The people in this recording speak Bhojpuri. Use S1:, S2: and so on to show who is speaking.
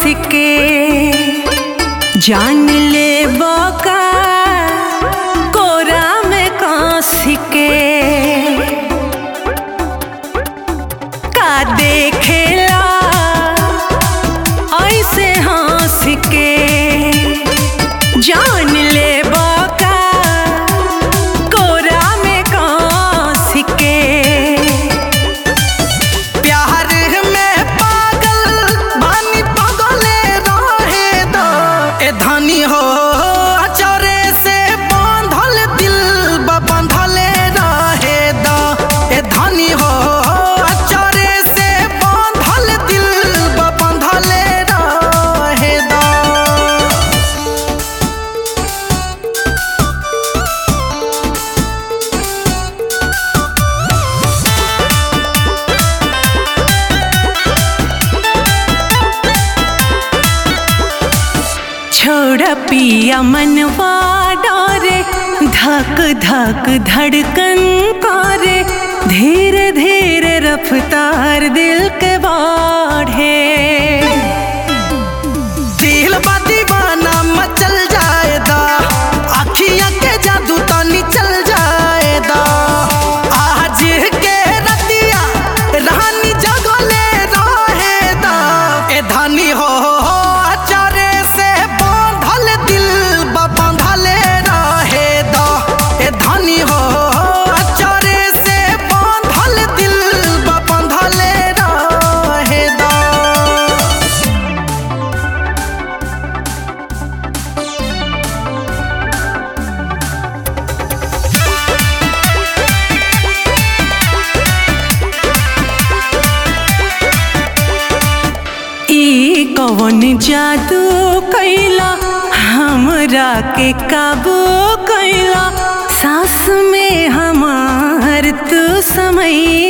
S1: के जान ले बका कोरा में कांस के का देखेला ऐसे हंस के जान ले बका कोरा में कांस के
S2: प्यार में पागल बानी पागले रहे दो ए धनी हो अचरे से बांधल दिल बा बांधले रहे दो ए धनी हो अचरे से बांधल दिल बा बांधले रहे दो
S1: छोड़ पिया मनवा डरे धक धक धड़कन करे धीरे धीरे रफ्तार दिल के बाढ़े
S2: दिल बा दीवाना मचल जाएदा अखियां के जादू तनी चल जाएदा आज के रतिया रानी जगले रहेदा ए धनी हो अचारे से बांधल दिल बा बांधले रहेदा ए धनी हो अचारे से बांधल दिल बा बांधले रहेदा
S1: ई कवन जादू कैला हमरा के काबू कैला सांस में हमार तू समय